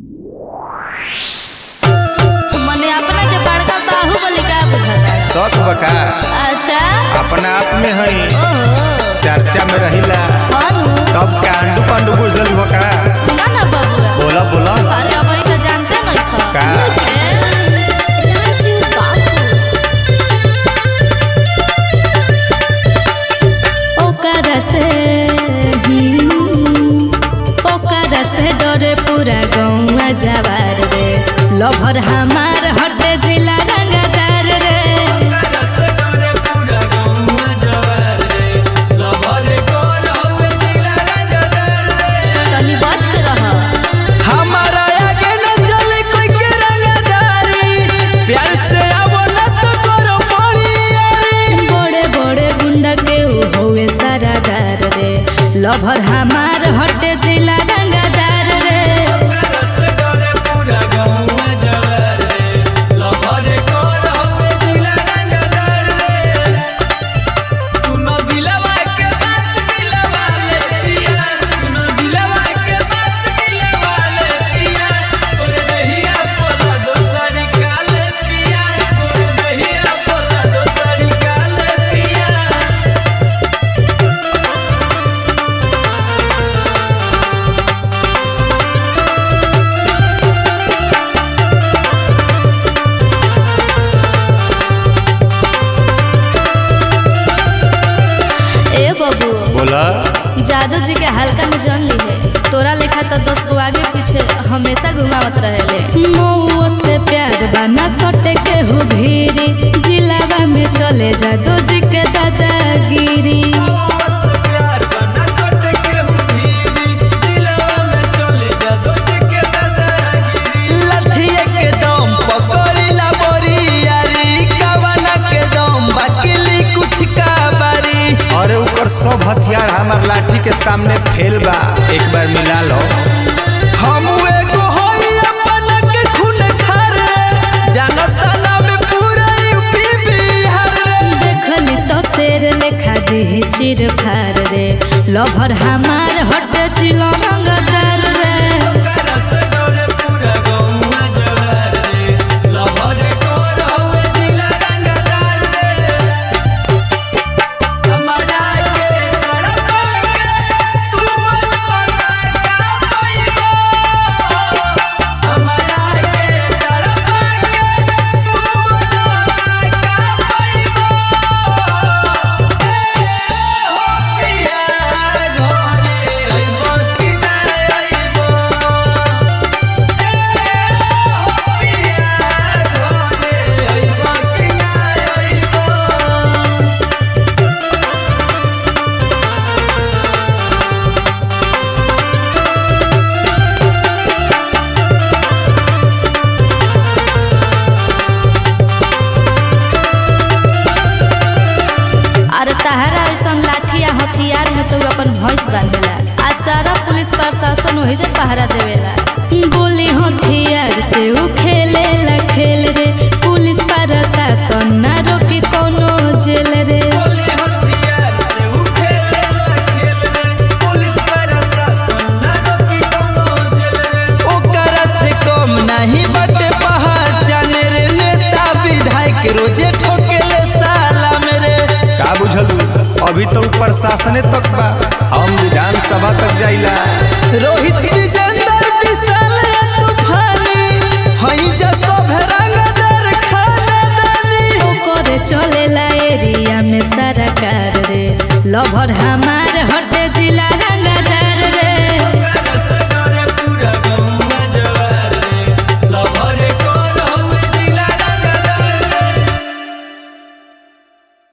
मने अपना के बड़का बाहुबली का बुझाता शौक बका अच्छा अपना आप में हई ओहो चर्चा में रहिला अनु तब कांडू पांडू बुझल बका सुना ना बबुआ बोला बोला अरे अब तो जानते नहीं खा का? राजू बाबू ओकरा से हम्म, ओकरा से डरे पूरा गौवा जवार रे लभर हमार हटे जिला रंगदार रे तनी बच के रह हमारा आगे न चले कोई के रंगदारी प्यार से आवो न तो करो परियारी बड़े बड़े गुंडा के ऊ होवे सारादार रे लभर हमार हटे जिला रंगदार रे सुनो दिलवा के बात दिलवा ले पिया सुनो दिलवा के बात दिलवा ले पिया तोरे दहिया पोला दोसरी काले पिया तोरे दहिया पोला दोसरी काले पिया ए बबू बोला जादू जी के हल्का में जन ली है तोरा लेखा तो दस गो आगे पीछे हमेशा घुमावत रहेले मौत से प्यार बना सटे के हु भीरी जिलावा में चले जादू जी के दादागिरी लठिए के दम पकड़िला बोरियारी कवना के दम बकिली कुछ काबारी अरे ऊपर सब हथियार हमार लाठी के सामने फेल बा एक बार मिला लो हम एगो होई अपन के खून खारे जानत ना में पूरा यूपी बिहार रे देखली तो शेर लेखा दी चिर फार रे लभर हमार हट चिलो रंगदार रे अरे तहरा ऐसा लाठिया हथियार में तो अपन भैंस बांधेला आ सारा पुलिस प्रशासन वही से पहरा देवेला गोली हथियार से ऊ खेलेला खेल रे पुलिस प्रशासन ना रोकी कोनो जेल रे ओकरा से कम नहीं बटे पहचान रे नेता विधायक रोजे ठोकेले साला मेरे का बुझलू अभी तो प्रशासने तक बा हम विधानसभा तक जाइला रोहित विजेंदर विशाल तूफानी हई जा सब रंगदार खानदानी ओकरे चलेला एरिया में सारा कार रे लभर हमार